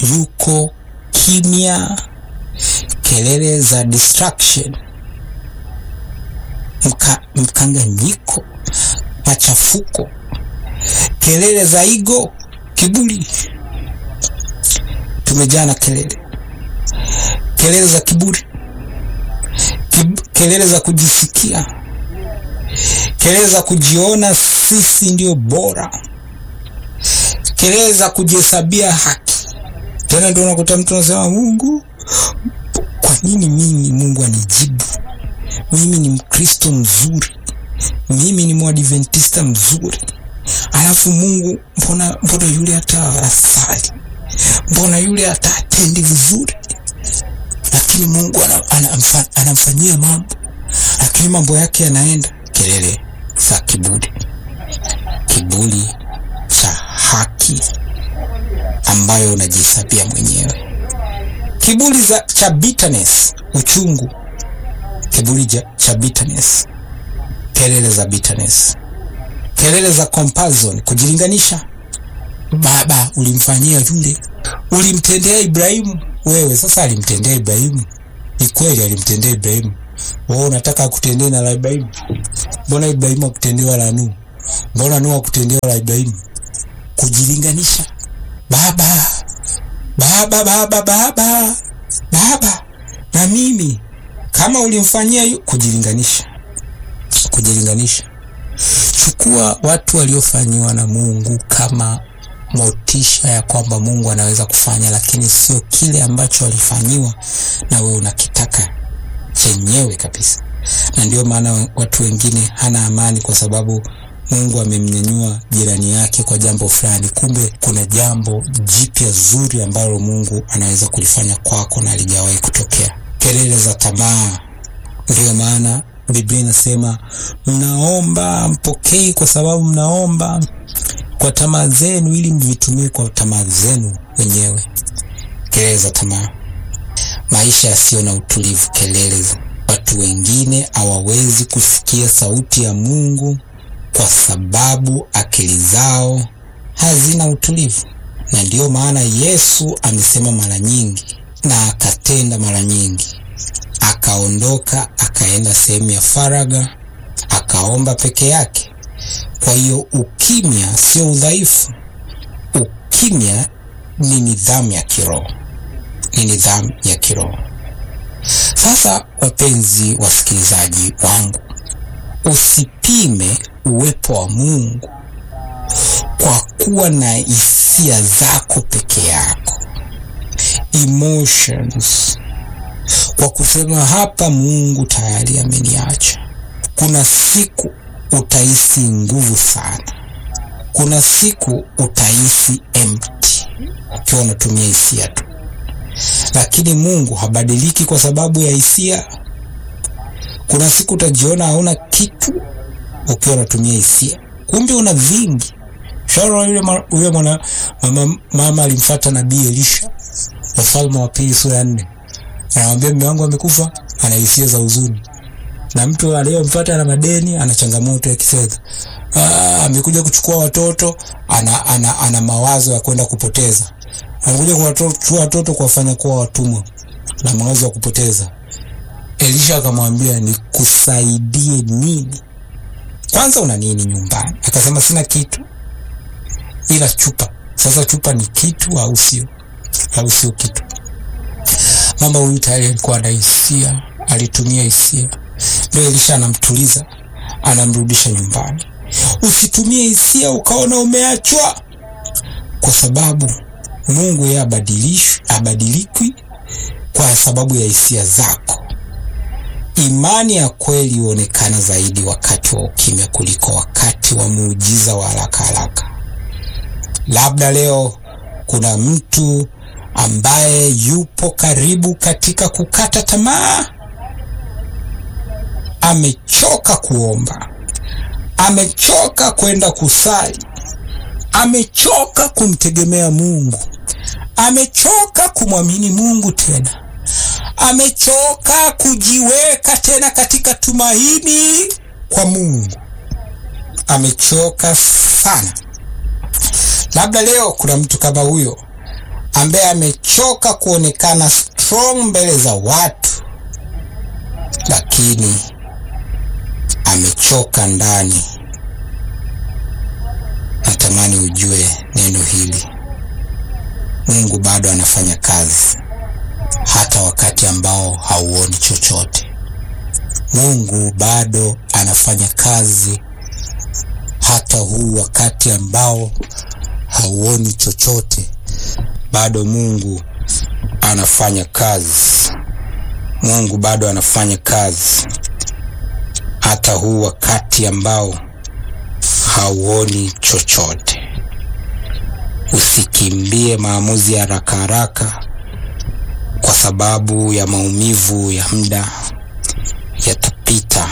yuko kimya, kelele za distraction, mka, mkanganyiko, machafuko, kelele za ego, kiburi. Tumejaa na kelele, kelele za kiburi, Kib, kelele za kujisikia, kelele za kujiona sisi ndio bora, kelele za kujihesabia haki. Tena ndio unakuta mtu anasema Mungu, kwa nini mimi Mungu anijibu? Mimi ni Mkristo mzuri, mimi ni Mwadventista mzuri, alafu Mungu mbona, mbona yule hata asali, mbona yule hata atendi vizuri, lakini Mungu anamfanyia mambo, lakini mambo yake yanaenda. Kelele za kiburi, kiburi cha haki ambayo unajihesabia mwenyewe, kiburi za cha bitterness, uchungu, kiburi cha bitterness, kelele za bitterness, kelele za comparison, kujilinganisha. Baba ulimfanyia yule, ulimtendea Ibrahimu, wewe sasa alimtendea Ibrahimu. Ni kweli alimtendea Ibrahimu, wewe unataka akutendee na la Ibrahimu? Mbona Ibrahimu akutendewa la Nuhu? Mbona Nuhu akutendewa la Ibrahimu? Kujilinganisha Baba, baba, baba, baba, baba na mimi kama ulimfanyia yu... kujilinganisha, kujilinganisha. Chukua watu waliofanyiwa na Mungu kama motisha ya kwamba Mungu anaweza kufanya, lakini sio kile ambacho walifanyiwa na wewe unakitaka chenyewe kabisa. Na ndio maana watu wengine hana amani kwa sababu Mungu amemnyanyua jirani yake kwa jambo fulani, kumbe kuna jambo jipya zuri ambalo Mungu anaweza kulifanya kwako na alijawahi kutokea. Kelele za tamaa. Ndiyo maana Biblia inasema mnaomba mpokei, kwa sababu mnaomba kwa tamaa zenu, ili mvitumie kwa tamaa zenu wenyewe. Kelele za tamaa, maisha yasiyo na utulivu. Kelele za watu wengine hawawezi kusikia sauti ya Mungu kwa sababu akili zao hazina utulivu. Na ndiyo maana Yesu amesema mara nyingi na akatenda mara nyingi, akaondoka akaenda sehemu ya faragha, akaomba peke yake. Kwa hiyo ukimya sio udhaifu, ukimya ni nidhamu ya kiroho, ni nidhamu ya kiroho. Sasa wapenzi wasikilizaji wangu, usipime uwepo wa Mungu kwa kuwa na hisia zako peke yako, emotions, kwa kusema hapa Mungu tayari ameniacha. Kuna siku utahisi nguvu sana, kuna siku utahisi empty ukiwa unatumia hisia tu, lakini Mungu habadiliki kwa sababu ya hisia. Kuna siku utajiona hauna kitu ukiwa unatumia hisia, kumbe una vingi. Shauri yule yule mwana mama, mama alimfuata nabii Elisha, Wafalme wa Pili sura ya nne, anamwambia mume wangu amekufa, ana hisia za huzuni, na mtu aliyemfuata ana madeni, ana changamoto ya kifedha, amekuja kuchukua watoto, ana, ana, ana mawazo ya kwenda kupoteza, amekuja kuwachukua watoto kuwafanya kuwa watumwa na mawazo ya kupoteza. Elisha akamwambia nikusaidie nini? Kwanza una nini nyumbani? Akasema sina kitu ila chupa. Sasa chupa ni kitu au sio? Au sio kitu? Mama huyu tayari alikuwa na hisia, alitumia hisia. Ndio Elisha anamtuliza, anamrudisha nyumbani. Usitumie hisia ukaona umeachwa, kwa sababu Mungu yeye abadilishwi, abadilikwi kwa sababu ya hisia zako. Imani ya kweli huonekana zaidi wakati wa ukimya kuliko wakati wa muujiza wa haraka haraka. Labda leo kuna mtu ambaye yupo karibu katika kukata tamaa, amechoka kuomba, amechoka kwenda kusali, amechoka kumtegemea Mungu, amechoka kumwamini Mungu tena amechoka kujiweka tena katika tumaini kwa Mungu, amechoka sana. Labda leo kuna mtu kama huyo ambaye amechoka kuonekana strong mbele za watu, lakini amechoka ndani. Natamani ujue neno hili, Mungu bado anafanya kazi hata wakati ambao hauoni chochote. Mungu bado anafanya kazi hata huu wakati ambao hauoni chochote, bado Mungu anafanya kazi. Mungu bado anafanya kazi hata huu wakati ambao hauoni chochote. Usikimbie maamuzi ya haraka haraka kwa sababu ya maumivu ya muda, yatapita.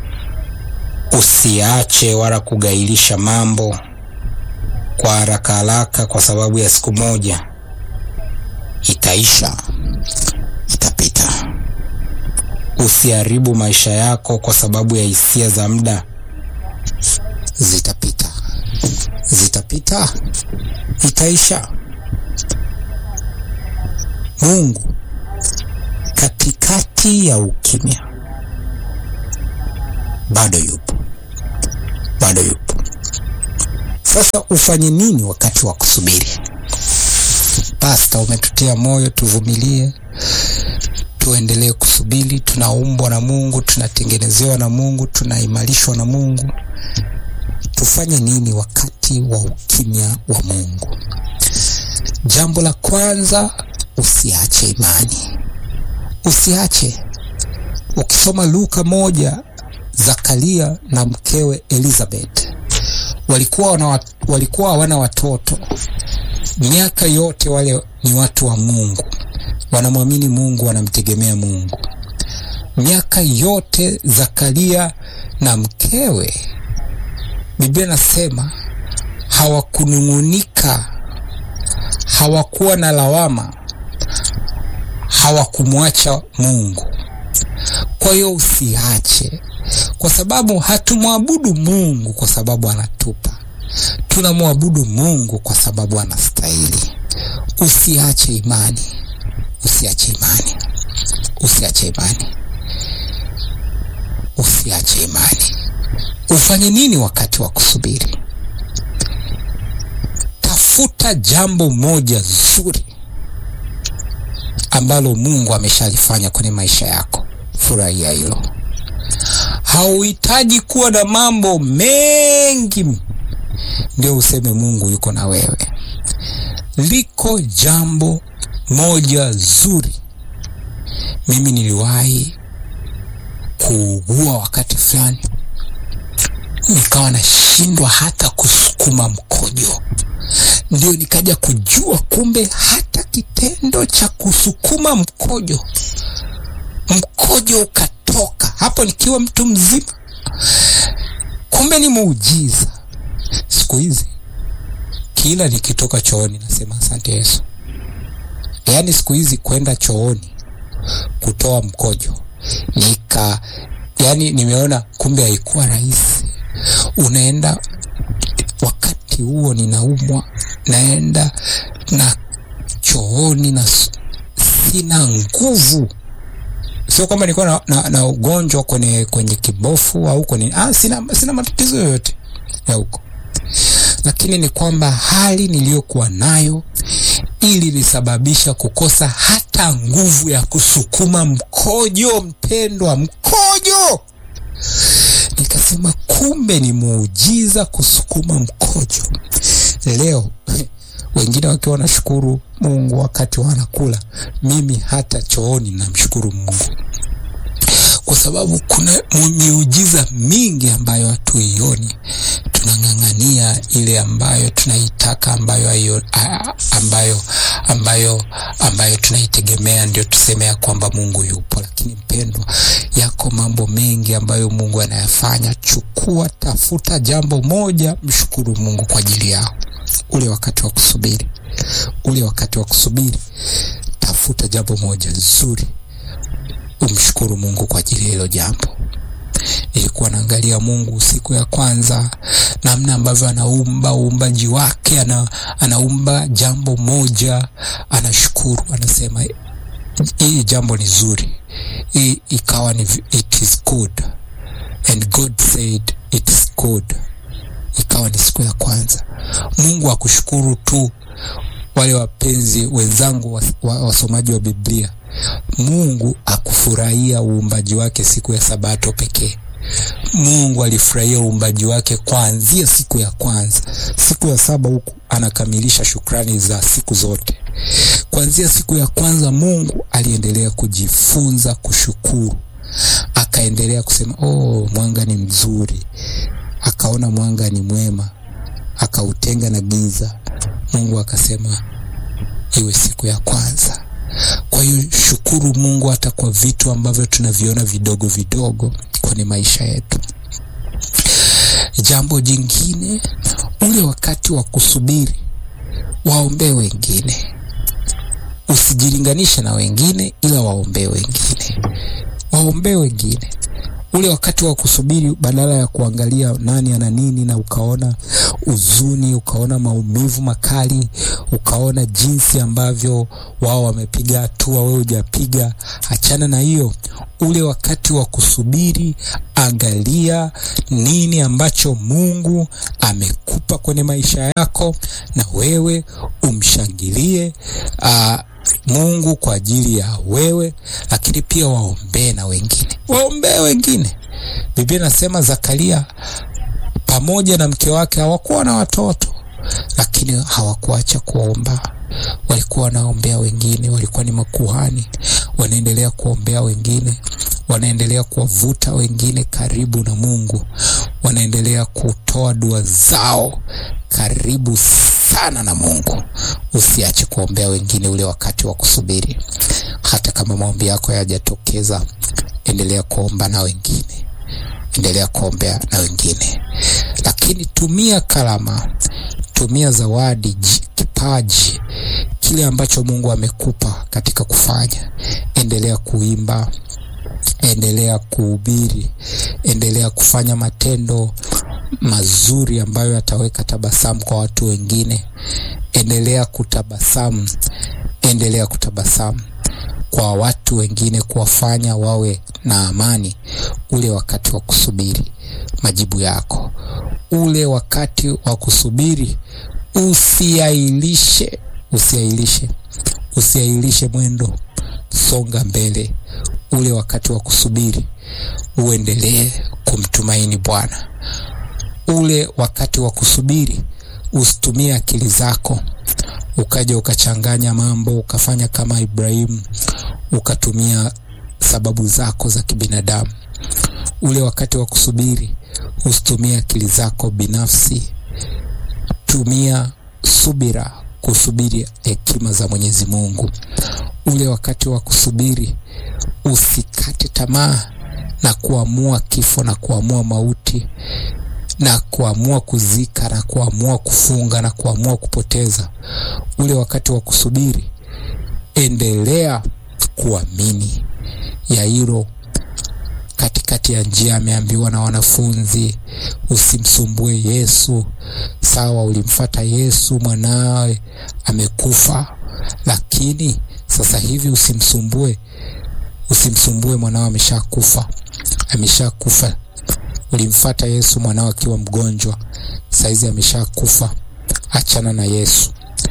Usiache wala kugailisha mambo kwa haraka haraka kwa sababu ya siku moja, itaisha, itapita. Usiharibu maisha yako kwa sababu ya hisia za muda, zitapita, zitapita, itaisha. Mungu katikati ya ukimya bado yupo, bado yupo. Sasa ufanye nini wakati wa kusubiri? Pasta, umetutia moyo tuvumilie, tuendelee kusubiri. Tunaumbwa na Mungu, tunatengenezewa na Mungu, tunaimarishwa na Mungu. Tufanye nini wakati wa ukimya wa Mungu? Jambo la kwanza, usiache imani, usiache. Ukisoma Luka moja, Zakaria na mkewe Elizabeth walikuwa wana, walikuwa hawana watoto miaka yote. Wale ni watu wa Mungu, wanamwamini Mungu, wanamtegemea Mungu. Miaka yote Zakaria na mkewe, Biblia nasema hawakunung'unika, hawakuwa na lawama, hawakumwacha Mungu. Kwa hiyo usiache, kwa sababu hatumwabudu Mungu kwa sababu anatupa, tunamwabudu Mungu kwa sababu anastahili. Usiache imani, usiache imani, usiache imani, usiache imani. Ufanye nini wakati wa kusubiri? Tafuta jambo moja zuri ambalo Mungu ameshalifanya kwenye maisha yako. Furahia hilo. Hauhitaji kuwa na mambo mengi ndio useme Mungu yuko na wewe. Liko jambo moja zuri. Mimi niliwahi kuugua wakati fulani, nikawa nashindwa hata kusukuma mkojo. Ndio nikaja kujua kumbe hata kitendo cha kusukuma mkojo mkojo ukatoka, hapo nikiwa mtu mzima, kumbe ni muujiza. Siku hizi kila nikitoka chooni nasema asante Yesu. Yaani siku hizi kwenda chooni kutoa mkojo nika, yani nimeona kumbe haikuwa rahisi. Unaenda wakati huo ninaumwa, naenda na chooni na sina nguvu Sio kwamba nilikuwa na, na, na ugonjwa kwenye kwenye kibofu au kwenye ah, sina, sina matatizo yoyote ya huko, lakini ni kwamba hali niliyokuwa nayo ilinisababisha kukosa hata nguvu ya kusukuma mkojo. Mpendwa, mkojo! Nikasema kumbe ni muujiza kusukuma mkojo. Leo wengine wakiwa wanashukuru Mungu wakati wanakula, mimi hata chooni namshukuru Mungu kwa sababu kuna miujiza mingi ambayo hatuioni. Tunang'ang'ania ile ambayo tunaitaka, ambayo ayo, ambayo ambayo ambayo tunaitegemea, ndio tuseme ya kwamba Mungu yupo. Lakini mpendwa, yako mambo mengi ambayo Mungu anayafanya. Chukua, tafuta jambo moja, mshukuru Mungu kwa ajili yao. Ule wakati wa kusubiri, ule wakati wa kusubiri, tafuta jambo moja zuri, umshukuru Mungu kwa ajili ya hilo jambo. nilikuwa naangalia Mungu siku ya kwanza, namna ambavyo anaumba uumbaji wake, ana, anaumba jambo moja, anashukuru, anasema hii jambo ni zuri, hii ikawa ni it is good and God said it is good. Ikawa ni siku ya kwanza. Mungu akushukuru tu, wale wapenzi wenzangu wasomaji wa, wa Biblia, Mungu akufurahia uumbaji wake siku ya Sabato pekee. Mungu alifurahia uumbaji wake kuanzia siku ya kwanza. Siku ya saba huku anakamilisha shukrani za siku zote. Kuanzia siku ya kwanza Mungu aliendelea kujifunza kushukuru, akaendelea kusema oh, mwanga ni mzuri, akaona mwanga ni mwema, akautenga na giza. Mungu akasema iwe siku ya kwanza. Kwa hiyo shukuru Mungu hata kwa vitu ambavyo tunaviona vidogo vidogo kwenye maisha yetu. Jambo jingine, ule wakati wa kusubiri, waombee wengine. Usijilinganishe na wengine, ila waombee wengine, waombee wengine. Ule wakati wa kusubiri, badala ya kuangalia nani ana nini na ukaona huzuni, ukaona maumivu makali, ukaona jinsi ambavyo wao wamepiga hatua, wewe hujapiga, achana na hiyo. Ule wakati wa kusubiri, angalia nini ambacho Mungu amekupa kwenye maisha yako, na wewe umshangilie uh, Mungu kwa ajili ya wewe, lakini pia waombee na wengine, waombee wengine. Biblia inasema Zakaria pamoja na mke wake hawakuwa na watoto, lakini hawakuacha kuomba. Walikuwa wanaombea wengine, walikuwa ni makuhani, wanaendelea kuombea wengine, wanaendelea kuwavuta wengine karibu na Mungu, wanaendelea kutoa dua zao karibu sana na Mungu. Usiache kuombea wengine ule wakati wa kusubiri. Hata kama maombi yako hayajatokeza, endelea kuomba na wengine, endelea kuombea na wengine, lakini tumia karama, tumia zawadi, kipaji, kile ambacho Mungu amekupa katika kufanya. Endelea kuimba, endelea kuhubiri, endelea kufanya matendo mazuri ambayo yataweka tabasamu kwa watu wengine. Endelea kutabasamu, endelea kutabasamu kwa watu wengine, kuwafanya wawe na amani ule wakati wa kusubiri majibu yako. Ule wakati wa kusubiri usiailishe, usiailishe, usiailishe mwendo, songa mbele. Ule wakati wa kusubiri uendelee kumtumaini Bwana. Ule wakati wa kusubiri usitumie akili zako ukaja ukachanganya mambo ukafanya kama Ibrahimu ukatumia sababu zako za kibinadamu. Ule wakati wa kusubiri usitumie akili zako binafsi, tumia subira kusubiri hekima za Mwenyezi Mungu. Ule wakati wa kusubiri usikate tamaa na kuamua kifo na kuamua mauti na kuamua kuzika na kuamua kufunga na kuamua kupoteza. Ule wakati wa kusubiri, endelea kuamini. Yairo katikati ya njia ameambiwa na wanafunzi, usimsumbue Yesu. Sawa, ulimfata Yesu, mwanawe amekufa, lakini sasa hivi usimsumbue, usimsumbue mwanao, ameshakufa, ameshakufa Ulimfata Yesu mwanao akiwa mgonjwa, saizi ameshakufa, achana na Yesu.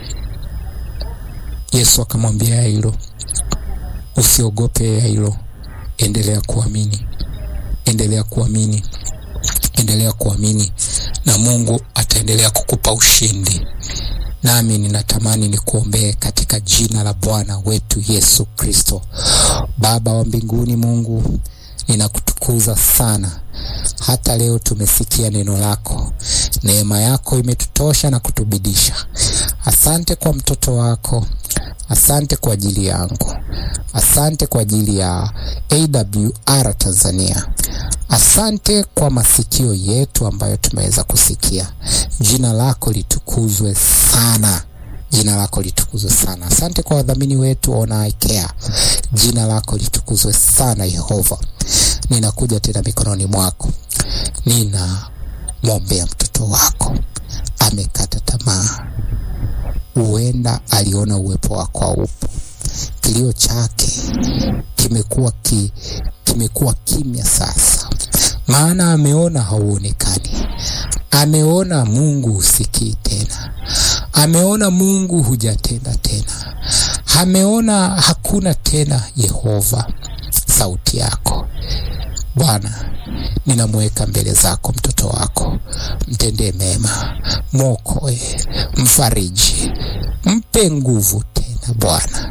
Yesu akamwambia Yairo, usiogope Yairo, endelea kuamini, endelea kuamini, endelea kuamini, na Mungu ataendelea kukupa ushindi. Nami ninatamani nikuombee katika jina la Bwana wetu Yesu Kristo. Baba wa mbinguni, Mungu ninakutukuza sana hata leo tumesikia neno lako, neema yako imetutosha na kutubidisha. Asante kwa mtoto wako, asante kwa ajili yangu, asante kwa ajili ya AWR Tanzania, asante kwa masikio yetu ambayo tumeweza kusikia. Jina lako litukuzwe sana. Jina lako litukuzwe sana. Asante kwa wadhamini wetu Ona Care, jina lako litukuzwe sana Yehova. ninakuja tena mikononi mwako, ninamwombea mtoto wako, amekata tamaa, huenda aliona uwepo wako haupo, kilio chake kimekuwa ki, kimekuwa kimya sasa, maana ameona hauonekani, ameona Mungu husikii tena, ameona Mungu hujatenda tena, ameona hakuna tena Yehova sauti yako. Bwana, ninamweka mbele zako mtoto wako, mtendee mema, mwokoe, mfariji, mpe nguvu tena Bwana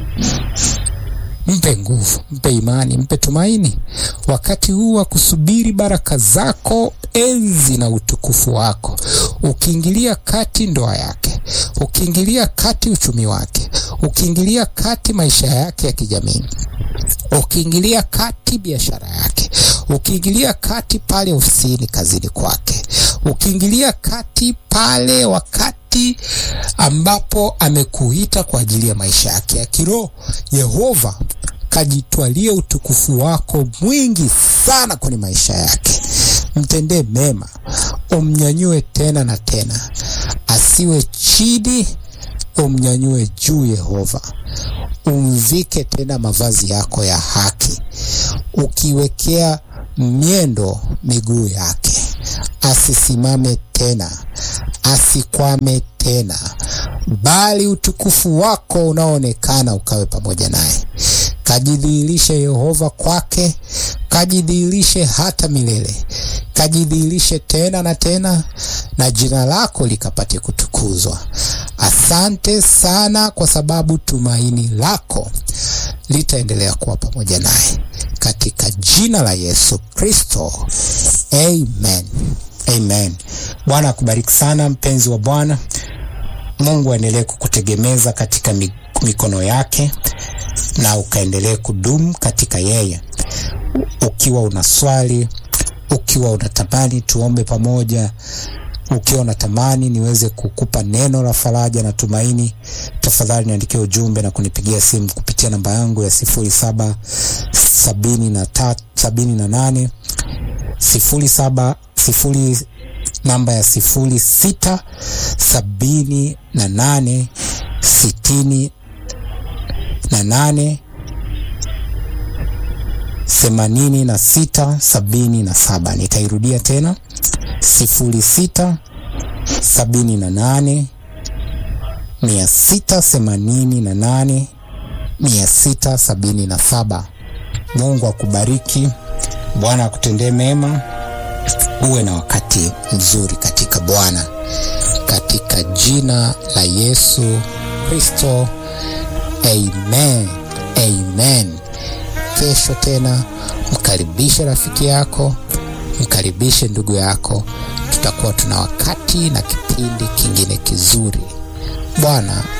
mpe nguvu, mpe imani, mpe tumaini wakati huu wa kusubiri baraka zako, enzi na utukufu wako, ukiingilia kati ndoa yake, ukiingilia kati uchumi wake, ukiingilia kati maisha yake ya kijamii, ukiingilia kati biashara yake, ukiingilia kati pale ofisini, kazini kwake, ukiingilia kati pale wakati ambapo amekuita kwa ajili ya maisha yake ya kiroho. Yehova, kajitwalie utukufu wako mwingi sana kwenye maisha yake, mtendee mema, umnyanyue tena na tena, asiwe chini, umnyanyue juu. Yehova, umvike tena mavazi yako ya haki, ukiwekea miendo miguu yake, asisimame tena, asikwame tena, bali utukufu wako unaoonekana ukawe pamoja naye. Kajidhihirishe Yehova kwake, kajidhihirishe hata milele, kajidhihirishe tena na tena, na jina lako likapate kutukuzwa. Asante sana kwa sababu tumaini lako litaendelea kuwa pamoja naye katika jina la Yesu Kristo, amen. Amen. Bwana akubariki sana mpenzi wa Bwana. Mungu aendelee kukutegemeza katika mikono yake na ukaendelee kudumu katika yeye. Ukiwa una swali, ukiwa unatamani tuombe pamoja, ukiwa unatamani niweze kukupa neno la faraja na tumaini, tafadhali niandikie ujumbe na kunipigia simu kupitia namba yangu ya sifuri saba sabini na tatu sabini na nane sifuri saba sifuri namba ya sifuri sita sabini na nane sitini na nane themanini na sita sabini na saba. Nitairudia tena sifuri sita sabini na nane mia sita themanini na nane mia sita sabini na saba. Mungu akubariki. Bwana akutendee mema. Uwe na wakati mzuri katika Bwana, katika jina la Yesu Kristo, amen, amen. Kesho tena mkaribishe rafiki yako, mkaribishe ndugu yako, tutakuwa tuna wakati na kipindi kingine kizuri. Bwana